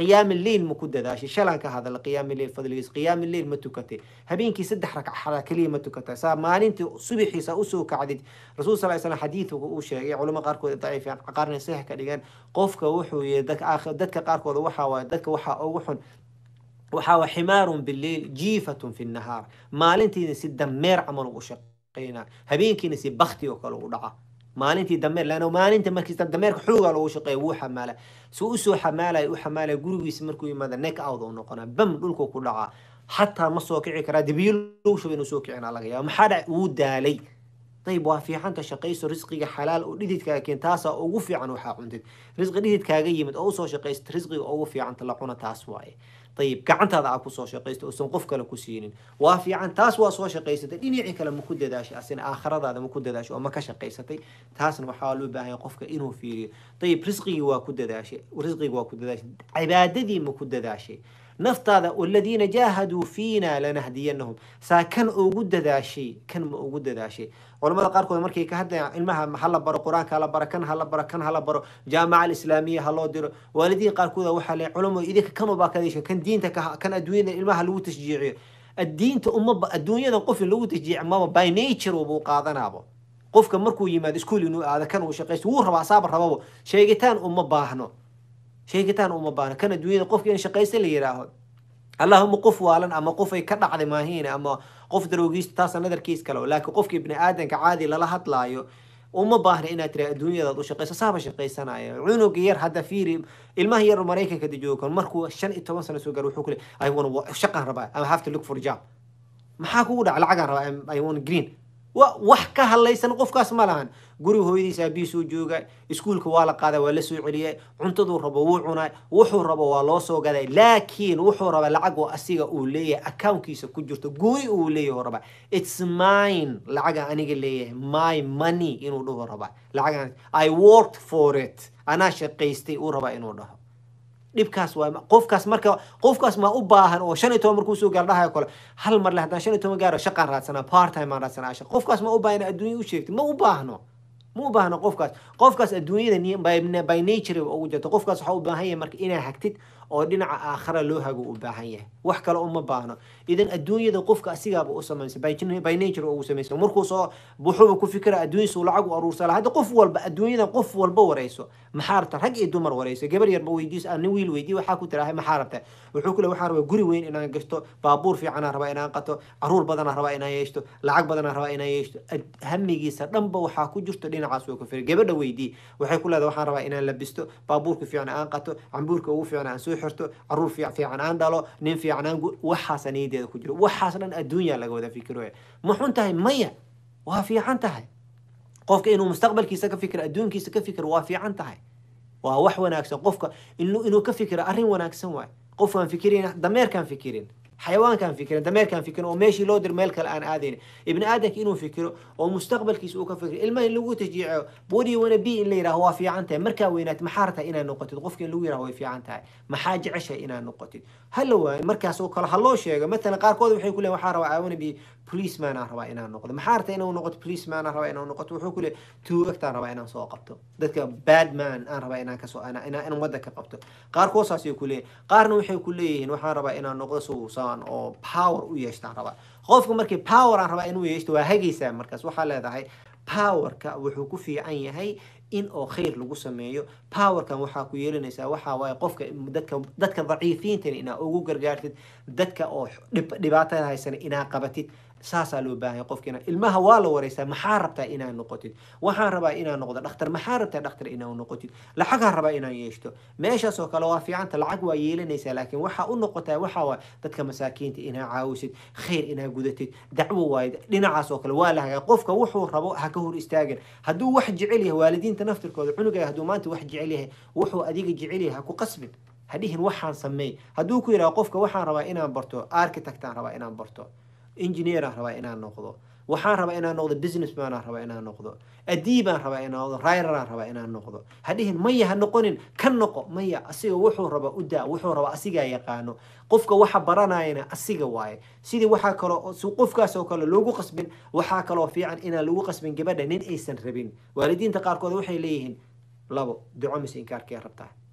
qiyaami leyl ma ku dadaashay shalaan ka hadala qiyaami leyl fadligiis qiyaami leyl ma tukatay habeenkii saddex ragcada keliya ma tukatay saa maalintii subaxiisa usoo kacdid rasuul sal slam xadiidka uu sheegay culamo qaarkood daciifiyaan qaarna sax ka dhigeen qofka wuxuu yihi dadka qaarkood waxaa waaye dadka waxaa ugu xun waxaa waa ximaarun bileyl jiifatun fi nahaar maalintiina si dameer camal ugu shaqeynaa habeenkiina si bakti oo kale u dhaca maalintii dameer laana maalinta markiisa dameerka xoogaa loogu shaqeeya wuu xamaala suu usoo xamaalaya u xamaalaya gurigiisa markuu yimaada neck out oo noqonaa bam dhulku ku dhacaa xataa ma soo kici karaa dibiyo lagu shuba inuu soo kicina laga yaaba maxaa dhac wuu daalay ayib waa fiicanta shaqayso risqiga xalaal oo dhididkaaga keen taasaa ugu fiican waxaa cuntid risqi dhididkaaga yimid oo usoo shaqaysta risqiga ugu fiicanta la cuna taas waaye ayib gacantaada aa kusoo shaqaysta uusan qof kale ku siinin waa fiican taas waa soo shaqaysatay dhinacii kale ma ku dadaashay asina aakhiradaada ma ku dadaashay oo ma ka shaqaysatay taasna waxaa loo baahanya qofka inuu fiiriyo ayib risqigii waa ku dadaashay risqigi waa ku dadaashay cibaadadii ma ku dadaashay naftaada waladiina jaahaduu fiina lanahdiyanahum saa kan ugu dadaashay kan ma ugu dadaashay culamada qaarkood markay ka hadlayaan ilmaha hala baro qur-aanka hala baro kan hala baro kan hala baro jaamaca alislaamiya ha loo diro waalidiin qaarkood waxaa le culamo idinka kanubaa kadisha kan diinta kan adduunyada ilmaha lagu tashjiiciyo addiinta umaba adduunyada qof in lagu tashjiici maba by nature buu qaadanaabo qofka markuu yimaado iskuol inuu aado kan uu shaqaysto wuu rabaa asaaba rababo sheegitaan uma baahno sheegitaan uma baahno kan adduunyada qofka in shaqaysta la yidhaaho allahuma qof waalan ama qof ay ka dhacday maahiin ama qof daroogiista taasa nadarkiis kale laakiin qofka ibni aadanka caadi lala hadlaayo uma baahna inaad tira adduunyadaad u shaqayso saaba shaqaysanaya cunuga yar hadda fiiri ilmaha yar maraykanka jooga markuu shan iyo toban sano soo gaar wuxuu kule i want shaqaan rabaa i have to look for job maxaa kugu dhaca lacagaan rabaa i want green wax ka hadlaysan qofkaas ma lahan guriga hooyadiisa aabihiisuu jooga iskuulka waa la qaaday waa la soo celiyay cuntaduu rabo wuu cunay wuxuu rabo waa loo soo gaday laakiin wuxuu rabaa lacag oo asiga uu leeyahay accountkiisa ku jirto gooni uu leeyahay rabaa its mine lacaga aniga leeyahay my money inuu dhaho rabaa lacagan i worked for it anaa shaqaystay uu rabaa inuu dhaho dhibkaas waa qofkaas marka qofkaas ma u baahan oo shan iyo toban markuu soo gaar dhahayo kale hal mar le haddaan shan iyo toban gaaro shaqaan raadsanaa part time aan raadsanaa shaq qofkaas ma u baahan adduunya u sheegtay ma u baahno ma u baahno qofkaas qofkaas adduunyada by nature ugu jirto qofkaas waxaa u baahan yahay marka inaa hagtid oo dhinaca aakhira loo hago u baahan yahay wax kale uma baahno idan adduunyada qofka asigaaba u samaysa by nature ugu samaysa markuu soo wuxuuba ku fikira adduunyasuu lacag u aruursala hadda qof walba adduunyada qof walba wareyso maxaa rabta rag iyo dumar wareyso gabar yarba weydiis nin wiil weydiy waxaa ku tirahay maxaa rabta wuxuu kule waxaan rabaa guri weyn inaan gashto baabuur fiicanaan rabaa inaan qato caruur badanaan rabaa inaan yeeshto lacag badanaan rabaa inaan yeeshto hamigiisa dhanba waxaa ku jirto dhinacaas oo ka fira gabadha weydii waxay ku leedahay waxaan rabaa inaan labisto baabuurka fiican aan qato cambuurka ugu fiican aan soo xirto caruur fiican aan dhalo nin fiican aan waxaasa niyadeeda ku jiro waxaas dhan adduunya laga wada fikiro ma xun tahay maya waa fiican tahay qofka inuu mustaqbalkiisa ka fikiro adduunkiisa ka fikiro waa fiican tahay waa wax wanaagsan qofka inuu ka fikiro arrin wanaagsan waay qofkaan fikirin dameerkaan fikirin xayawaankaan fikirin dameerkaan fikirin oo meeshii loo dir meel kale aan aadayn ibni aadanka inuu fikiro oo mustaqbalkiisa uu ka fikiro ilmaha in lagu tashjiico body wana b in la yidhaho waa fiican tahay markaa weynaat maxaa rabtaa inaad noqotid qofka in lagu yidhaho way fiican tahay maxaa jeceshahay inaad noqotid hala waayo markaas oo kale ha loo sheego matalan qaarkood waxay ku leeyihin waxaa rabaa i wanna be policeman aan rabaa inaan noqdo maxaa rabtaa inuu noqoto policeman aan rabaa inaan noqoto wuxuu ku leeyahy tuugagtaan rabaa inaan soo qabto dadka bad man aan rabaa inaan kasoo inaan wadda ka qabto qaarkood saasay ku leeyihin qaarna waxay ku leeyihiin waxaan rabaa inaan noqdo suusan oo power u yeeshtaan rabaa qofka markii power aan rabaa inuu yeeshto waa hagaysaa markaas waxaa leedahay powerka wuxuu ku fiican yahay in oo khayr lagu sameeyo powerkan waxaa ku yeelanaysaa waxaa waaye qofka dadka dadka daciifiintana inaa ugu gargaartid dadka oo dhibaatada haysana inaa qabatid saasaa loo baahanya qofkiina ilmaha waa la wareysaa maxaa rabtaa inaad noqotid waxaan rabaa inaan noqdo dhakhtar maxaa rabtaa dhakhtar inaad noqotid lacagaan rabaa inaan yeeshto meeshaas oo kale waa fiicanta lacag waa yeelanaysaa laakiin waxaa u noqotaa waxaa waay dadka masaakiinta inaa caawisid khayr inaa gudatid dacwo waaye dhinacaas oo kale waa la hagaa qofka wuxuu rabo ha ka hor istaagin hadduu wax jecel yahay waalidiinta naftirkooda cunuga hadduu maanta wax jecel yahay wuxuu adiga jecel yahay ha ku qasbin hadhihin waxaan sameey hadduu ku yidhaha qofka waxaan rabaa inaan barto architectaan rabaa inaan barto engineeraan rabaa inaan noqdo waxaan rabaa inaan noqdo businessman aan rabaa inaan noqdo adiibaan rabaa inaan noqdo rideraan rabaa inaan noqdo hadhihin maya ha noqonin ka noqo maya asiga wuxuu raba u daa wuxuu raba asigaa yaqaano qofka waxa baranayana asiga waaye sidii waxaa kaloo qofkaas oo kale loogu qasbin waxaa kaloo fiican inaan lagu qasbin gabadha nin aysan rabin waalidiinta qaarkood waxay leeyihiin labo duco mise inkaarkee rabtaa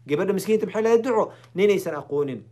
gabadha miskiinta maxay leedahay duco ninaysan aqoonin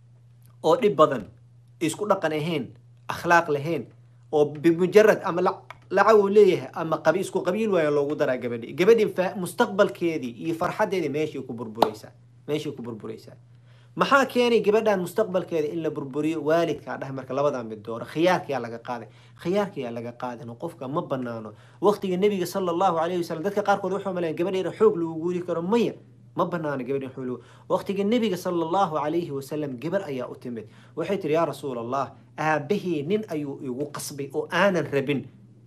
oo dhib badan isku dhaqan ahayn akhlaaq lahayn oo bimujarad ama lacag uu leeyahay ama qabi isku qabiil waayo loogu daraa gabadhii gabadhii mustaqbalkeedii iyo farxadeedii meeshii ku burburaysaa meeshii ku burburaysaa maxaa keenay gabadhan mustaqbalkeeda in la burburiyo waalidkaa dhah marka labadan mid dooro khiyaarkayaa laga qaaday khiyaarkayaa laga qaadan qofka ma banaano waqtiga nebiga sala allahu calayhi wasalam dadka qaarkood waxuu maleyan gabadheena xoog lagu guuri karo maya ma banaano gabadheen xoog lagu waqtiga nebiga sala allahu calayhi wasalam gabar ayaa u timid waxay tihi yaa rasuul allah aabahii nin ayuu igu qasbay oo aanan rabin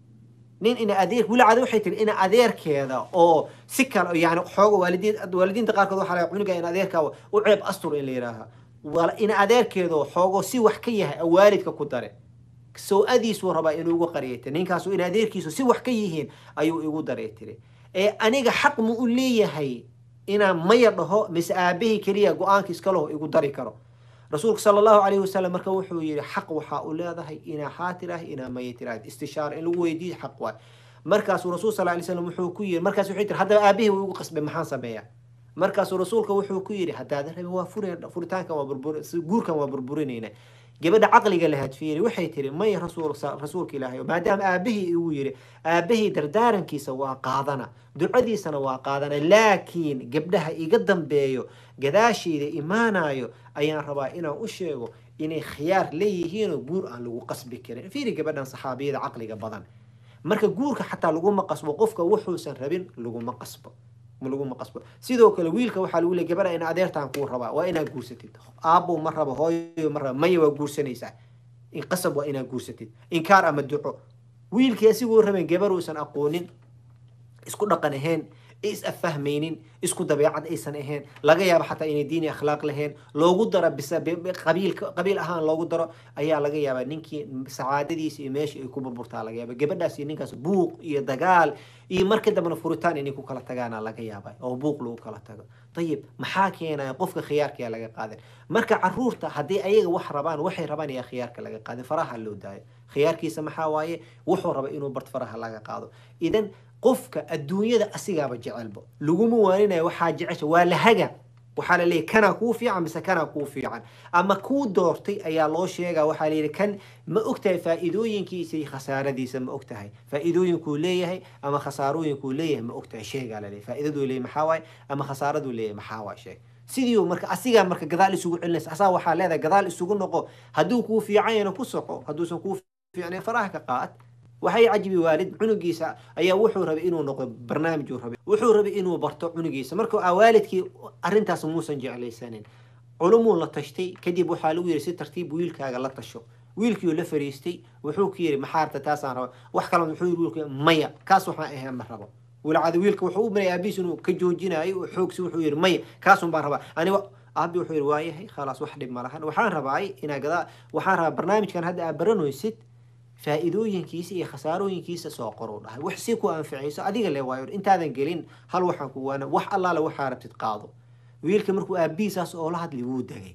nin ina adeer wilacada waxay tiri ina adeerkeeda oo si kale yani xooga waalidiin waalidiinta qaarkood waxaa laga cunuga in adeerka u ceeb astur in la yidhaaha ina adeerkeeda oo xoogo si wax ka yahay waalidka ku dare soo-adiisuu rabaa inuu ugu qariyay tiri ninkaasu in adeerkiisu si wax ka yihiin ayuu igu daray tiri ee aniga xaq mu u leeyahay inaan maya dhaho mise aabahii keliya go-aanka iskaleho igu dari karo rasuulka sala allahu calayhi wasalam marka wuxuu yihi xaq waxaa u leedahay inaa haa tiraah inaa maya tiraah istishaara in lagu weydiiyo xaq waay markaasuu rasuul sal lay slam wuxuu ku yiri markaas wuxuu tiri haddaba aabihii wuu igu qasbay maxaan sameeyaa markaasuu rasuulka wuxuu ku yidhi haddaadan rabin waa furi furitaankan waa burbur guurkan waa burburinayna gabadha caqliga lahaad fiiri waxay tiri maya rasuul rasuulka ilaahay maadaama aabahii igu yiri aabahii dardaarankiisa waa qaadana ducadiisana waa qaadana laakiin gabdhaha iga dambeeyo gadaashayda imaanayo ayaan rabaa inaan u sheego inay khiyaar leeyihiinoo guur aan lagu qasbi karin fiiri gabadhan saxaabiyada caqliga badan marka guurka xataa laguma qasbo qofka wuxuusan rabin laguma qasbo laguma qasbo sidoo kale wiilka waxaa lagu leey gabadha in adeertaan kuu rabaa waa inaad guursatid aabbow ma rabo hooyo ma rabo maya waa guursanaysaa in qasab waa inaad guursatid inkaar ama duco wiilkii asiguu rabeen gabar uusan aqoonin isku dhaqan ahayn is affahmaynin isku dabeecad aysan ahayn laga yaabo xataa inay diini akhlaaq lahayn loogu daro bisa qabiil qabiil ahaan loogu daro ayaa laga yaabaa ninkii sacaadadiisa iyo meesha ay ku burburtaa laga yaaba gabadhaas iyo ninkaas buuq iyo dagaal iyo marka dambena furitaan inay ku kala tagaana laga yaaba oo buuq lagu kala tago ayib maxaa keenaya qofka khiyaarkaya laga qaadan marka caruurta haddii ayaga wax rabaan waxay rabaan ayaa khiyaarka laga qaadin faraha loo daayo khiyaarkiisa maxaa waaye wuxuu raba inuu bart faraha laga qaado idan qofka adduunyada asigaaba jecelba laguma waaninayo waxaa jecesha waa lahaga waxaa la leeyahy kanaa kuu fiican mise kanaa kuu fiican ama kuu doortay ayaa loo sheegaa waxaa layidhi kan ma ogtahay faa'iidooyinkiisa iyo khasaaradiisa ma ogtahay faa'iidooyinkuu leeyahay ama khasaarooyinkuu leeyahay ma ogtahay sheegaa la leeyahy faa'iidaduu leeyahay maxaa waaye ama khasaaraduu leeyahay maxaa waaye sheeg sidii marka asigaa marka gadaal isugu celinaysa asaa waxaa leedahay gadaal isugu noqo hadduu kuu fiican yana ku soco hadduusan kuu fiicnayn faraha ka qaad waxay cajibi waalid cunugiisa ayaa wuxuu rabay inuu noqdo barnaamij uu rabay wuxuu rabay inuu barto cunugiisa marka waalidkii arrintaas muusan jeclaysanin culumuu la tashtay kadib waxaa lagu yidhi si tartiib wiilkaaga la tasho wiilkiiuu la fariistay wuxuu ku yidhi maxaa rabta taasaan raba wax kale wuxuu yidhi wiilka maya kaas waxaan ahayn ma rabo walacada wiilka wuxuu u maraya aabihiis inuu ka joojinayo xoogsi wuxuu yidhi maya kaasun baan rabaa aniga aabi wuxuu yidhi waayahay khalaas wax dhib ma lahan waxaan rabaay inaa gadaa waxaan rabaa barnaamijkan hadda aad baranaysid faa'iidooyinkiisa iyo khasaarooyinkiisa soo qoruu dhahay wax si ku anficayso adiga le waayo intaadan gelin hal waxaan ku waana wax allaale waxaa rabtid qaado wiilka markuu aabihiisaas oo la hadlay wuu degay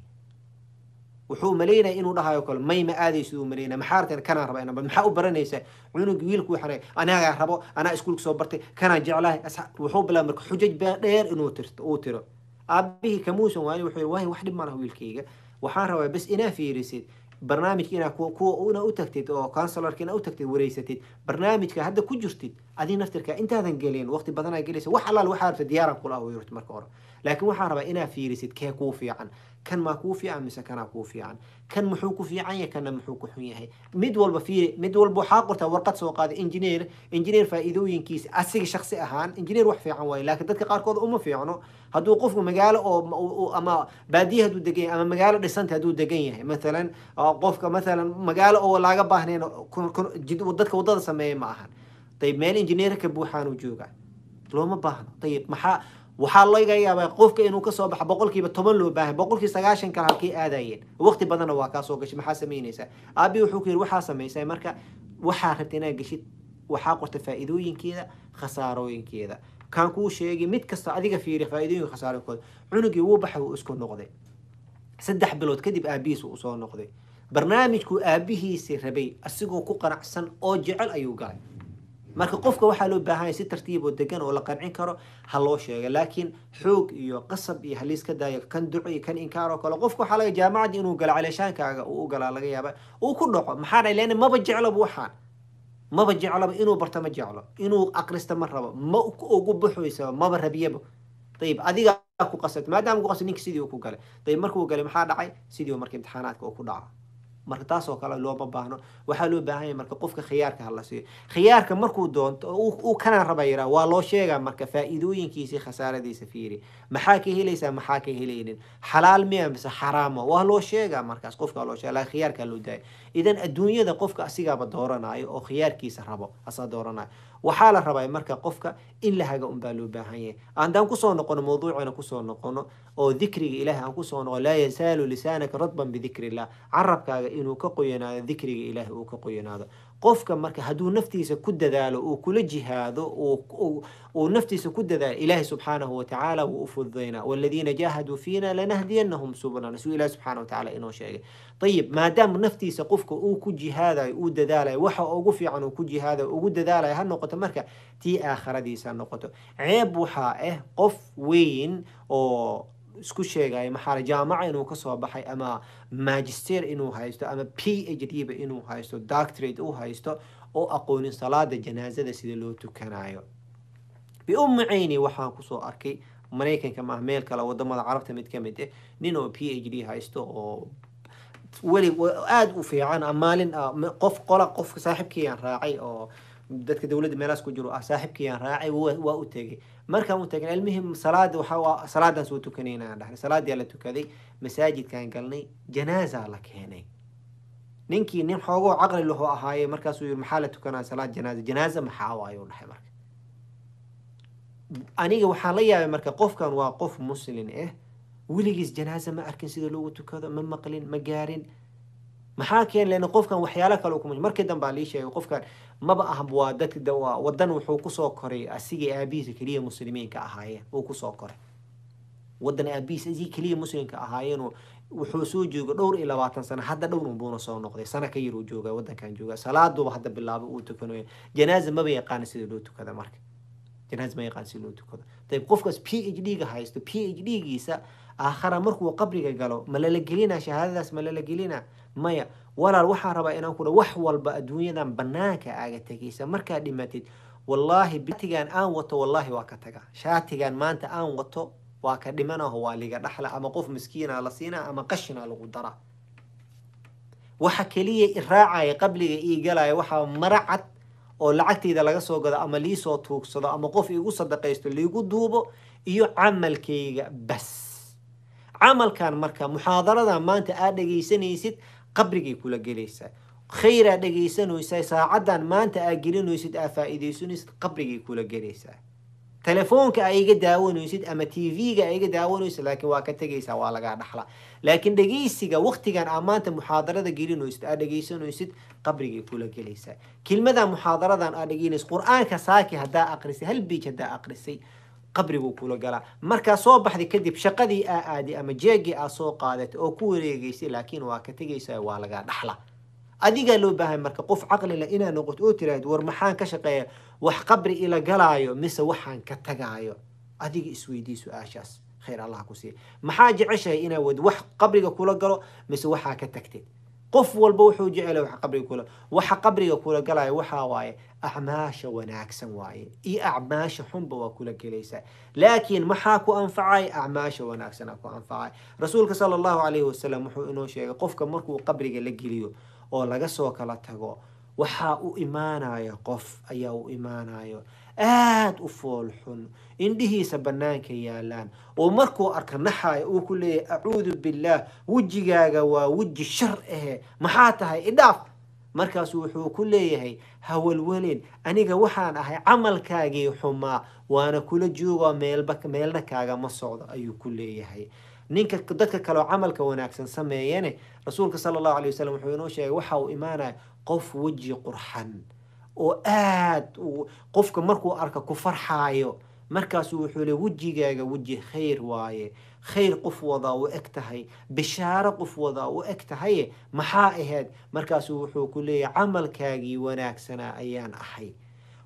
wuxuu malaynaya inuu dhahayo kale may ma aadaysid uu malaynaya maxaa rabteen kanaan raba inaan maxaa u baranaysaa cunug wiilku waxaan anagaa rabo anaa iskuulka soo bartay kanaan jeclahay wuxuu bilaabay marka xujaj baa dheer inuu tirto uu tiro aabihii kamuusan waani wuxuu yidhi waayo wax dhib ma laha wiilkayga waxaan rabaa bas inaa fiirisid barnaamijka inaa kuwa ina u tagtid oo counselorka inaa u tagtid wareysatid barnaamijka hadda ku jirtid adii naftirka intaadan gelin waqti badanaa gelaysa wax allaal waxaa rabta diyaaran kula ah yurti marka hore laakiin waxaan rabaa inaa fiirisid kee kuu fiican kan maa kuu fiican mise kanaa kuu fiican kan muxuu ku fiican yahay kanna muxuu ku xun yahay mid walba fiiri mid walba waxaa qortaa warqad soo qaaday engineer engineer faa'iidooyinkiisa asiga shaksi ahaan engineer wax fiican waaye laakiin dadka qaarkood uma fiicno hadduu qofku magaalo oo ama baadiye hadduu degan yahay ama magaalo dhisanta hadduu degan yahay mathalan qofka mathalan magaalo oo laaga baahnayn dadka waddada sameeya ma ahan dayib meel engineer ka buuxaanuu jooga looma baahno dayib maxaa waxaa laga yaabaa qofka inuu kasoo baxo boqolkiiba toban loo baahay boqolkii sagaashan kale halkay aadayeen waqti badanna waa kaasoo gashay maxaa samaynaysaa aabi wuxuu ku yidhi waxaa samaysay marka waxaa rabta inaad geshid waxaa qorta faa'iidooyinkeeda khasaarooyinkeeda kaan kuu sheegay mid kasta adiga fiiri faa'iidooyinka khasaarooyinkooda cunugii wuu baxay wuu isku noqday saddex bilood kadib aabihiis uu soo noqday barnaamijkuu aabihiisi rabay asigoo ku qanacsan oo jecel ayuu galay marka qofka waxaa loo baahan yahay si tartiib oo degan oo la qancin karo ha loo sheega laakiin xoog iyo qasab iyo haliis ka daayo kan duco iyo kan inkaar oo kale qofka waxaa laga jaamacadii inuu galo caleeshaankaaga uu u galaa laga yaaba uu ku dhaco maxaa dhahay leanna maba jeclaba waxaan maba jeclaba inuu barto ma jeclo inuu aqrista ma rabo ma ugu buxoysaba maba rabiyaba ayib adiga ku qasat maadaama ku qasat ninka sidii uu ku galay ayib markuu galay maxaa dhacay sidii marka imtixaanaadka uu ku dhaco marka taasoo kale looma baahno waxaa loo baahan yahay marka qofka khiyaarka hala siiyo khiyaarka markuu doonto uu kanaan raba yiraa waa loo sheegaa marka faa'iidooyinkiisii khasaaradiisa fiiri maxaa ka helaysaa maxaa ka helaynin xalaal miya mise xaraama waa loo sheegaa markaas qofka loo sheega laakiin khiyaarkaa loo daaya idan adduunyada qofka asigaaba dooranayo oo khiyaarkiisa rabo asaa dooranayo waxaa la rabaa marka qofka in la haga unbaa loo baahan yahay haddaan kusoo noqono mawduucina kusoo noqono oo dikriga ilahi aan kusoo noqono laa yazaalu lisaanaka radban bidikri illah carabkaaga inuu ka qoyanaado dikriga ilaahi uu ka qoyanaado qofka marka hadduu naftiisa ku dadaalo uu kula jihaado uu naftiisa ku dadaalo ilaahi subxaanahu watacaala wuu u fududaynaa waladiina jaahaduu fiina lanahdiyanahum subulana suu ilahi subxaana watacaala inoo sheegay ayib maadaama naftiisa qofka uu ku jihaadayo uu dadaalayo waxa ugu fiican uu ku jihaadayo ugu dadaalayo ha noqoto marka tii aakhiradiisa ha noqoto ceeb waxaa ah qof weyn oo isku sheegaya maxaa jaamaca inuu kasoo baxay ama magister inuu haysto ama p h d ba inuu haysto doctorate uu haysto oo aqoonin salaada janaazada sida loo tukanayo biummi cayni waxaan kusoo arkay maraykanka maaha meel kale wadamada carabta mid ka mid ah nin oo p h d haysto oo weli aada u fiican maalin qof qola qofka saaxiibkiiyaan raacay oo dadka dowladda meelaas ku jiro ah saaxiibkiiyaan raacay waa u tegay markaan u tegay almuhim salaada waxa salaadan soo tukanayna dhahnay salaadaa la tukaday masaajidkaan galnay janaaza la keenay ninkii nin xoogoo caqli lahu ahaaye markaasuu yiri maxaa la tukanaa salaad janaaza janaaza maxaa waayo dhahay marka aniga waxaan la yaabay marka qofkan waa qof muslin ah weligiis janaaza ma arkin sida loogu tukado ma maqlin ma gaarin maxaa keen lena qofkan waxyaalo kale kuma markii dambe lii sheegay qofkan maba ah waa dadka wadan wuxuu kusoo koray asigii aabihiisa keliya muslimiinka ahaayeen uu kusoo koray wadan aabihiisa asigii keliya muslimka ahaayeen wuxuu soo jooga dhowr iyo labaatan sano hadda dhowr unbuuna soo noqday sana ka yar uu jooga wadankan jooga salaaduba hadda bilaabay uu tukanayo janaaza maba yaqaana sida loo tukada marka janaaza ma yaqaan sida loo tukado dayib qofkaas p h d ga haysto p h d giisa aakhara markuu qabriga galo ma lala gelinaa shahaadadaas ma lala gelinaa maya walaal waxaan rabaa inaan kudha wax walba adduunyadan banaanka aaga tegaysa markaad dhimatid wallaahi batigan aan wato wallaahi waa ka taga shaatigan maanta aan wato waa ka dhimanaho waa liga dhaxla ama qof miskiina la siinaa ama qashina lagu daraa waxa keliya iraacaya qabliga ii galaya waxaa mara cad oo lacagtayda laga soo gado ama liisoo tuugsado ama qof igu sadaqaysto liigu duubo iyo camalkayga bas camalkan marka muxaadaradan maanta aad dhegaysanaysid qabrigay kula gelaysaa khayr aad dhegaysanaysaa saacadan maanta aad gelinaysid aad faa'iidaysanaysid qabrigay kula gelaysaa telefoonka aa iga daawanaysid ama t v-ga aa iga daawanaysid laakiin waa ka tegaysaa waa lagaa dhaxla laakiin dhegaysiga waktigan aa maanta muxaadarada gelinaysid aad dhegaysanaysid qabrigay kula gelaysaa kelmadan muxaadaradan aad dhegeynaysid qur-aanka saaki haddaa aqrisay hal biij haddaa aqrisay qabriguu kula galaa markaa soo baxday kadib shaqadii aa aaday ama jeegii aa soo qaadatay oo ku wareegaysay laakiin waa ka tegaysaa waa lagaa dhaxla adigaa loo baahay marka qof caqli leh inaa noqoto oo tiraahdo war maxaan ka shaqeeya wax qabri ila galaayo mise waxaan ka tagaayo adiga isweydii su-aashaas khayr allah ku siiya maxaa jeceshahay inaa wad wax qabriga kula galo mise waxaa ka tagtid qof walba wuxuu jecela wax qabriga kula waxa qabriga kula galaayo waxaa waaye acmaasha wanaagsan waaye iyo acmaasha xunba waa kula gelaysaa laakiin maxaa ku anfacay acmaasha wanaagsanaa ku anfacay rasuulka sala allahu calayhi wasalam wuxuu inoo sheegay qofka markuu qabriga la geliyo oo laga soo kala tago waxaa u imaanaya qof ayaa u imaanayo aada u fool xun indhihiisa bannaanka yaalaan oo markuu arka naxayo uu ku leeyahay acuudu billaah wejigaaga waa weji shar ahe maxaa tahay idhaaf markaasu wuxuu ku leeyahay hawalwelin aniga waxaan ahay camalkaagii xumaa waana kula joogoo meelba meelna kaagama socdo ayuu ku leeyahay ninka dadka kaleoo camalka wanaagsan sameeyane rasuulka sala allahu alay wasalam wuxuu inoo sheegay waxa uu imaanaya qof weji qurxan oo aad qofka markuu arka ku farxaayo markaasuu wuxuu le wejigaaga weji khayr waaye khayr qof wadaa u eg tahay bishaaro qof wadaa u eg tahaye maxaa ahayd markaasuu wuxuu ku leeyahay camalkaagii wanaagsanaa ayaan ahay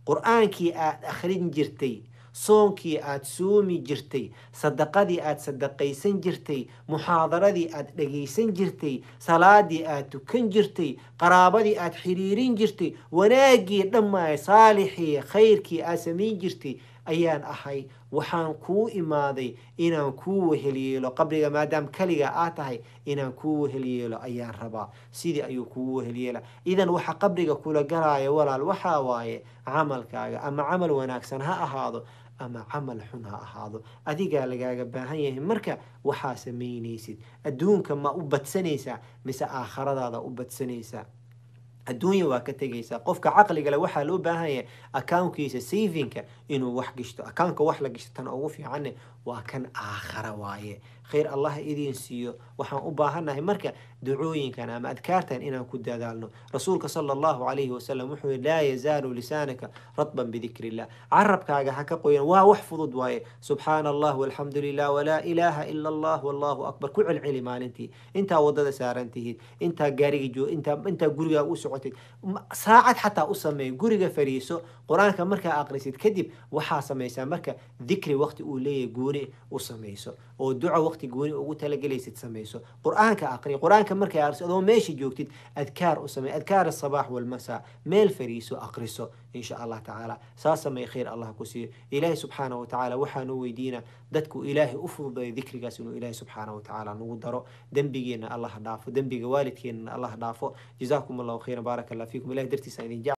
qur-aankii aad akhrin jirtay soonkii aad soomi jirtay sadaqadii aad sadaqaysan jirtay muxaadaradii aad dhagaysan jirtay salaadii aad tukan jirtay qaraabadii aad xiriirin jirtay wanaaggii dhammaay saalixii khayrkii aad samayn jirtay ayaan ahay waxaan kuu imaaday inaan kuu weheliyeelo qabriga maadaam kaliga aad tahay inaan kuu weheliyeelo ayaan rabaa sidii ayuu kuu weheliyeela idan waxa qabriga kula galaya walaal waxaa waaye camalkaaga ama camal wanaagsan ha ahaado ama camal xun ha ahaado adigaa lagaaga baahan yahay marka waxaa samaynaysid adduunka ma u badsanaysaa mise aakhiradaada u badsanaysaa adduunya waa ka tegaysaa qofka caqligale waxaa loo baahan yahay accounkiisa savinka inuu wax gishto accountka wax la gishto tan ugu fiicanne waa kan aakhara waaye khayr allah idiin siiyo waxaan u baahannahay marka ducooyinkan ama adkaartan inaan ku dadaalno rasuulka sala allahu calayhi wasalam wuxuu yihi laa yazaalu lisaanaka radban bidikri illah carabkaaga ha ka qoyan waa wax fudud waaye subxaana allah walxamdu lilah walaa ilaaha ila allah wallahu akbar ku celceli maalintii intaa wadada saaran tihiid intaa gaariga joo intaa intaa gurigaa u socotid saacad xataa u sameey guriga fariiso qur-aanka markaa aqrisid kadib waxaa samaysaa marka dikri waqti uu leeyahay gooni u samayso oo duco waqti gooni ugu talagelaysid samayso qur-aanka aqri qur-aanka markaa aqriso adoo meesha joogtid adkaar u samey adkaar asabaax walmasaa meel fariiso aqriso insha allah tacaala saa samey khayr allah ku siiyo ilaahi subxaana wa tacaala waxaanu weydiinaa dadku ilaahay u fududeeyo dikrigaas inuu ilaahi subxaana wa tacaala nagu daro dembigeena allah dhaafo dembiga waalidkeenana allah dhaafo jazaakum allahu khayran baaraka allah fiikum ilahi dartiisa idin jecel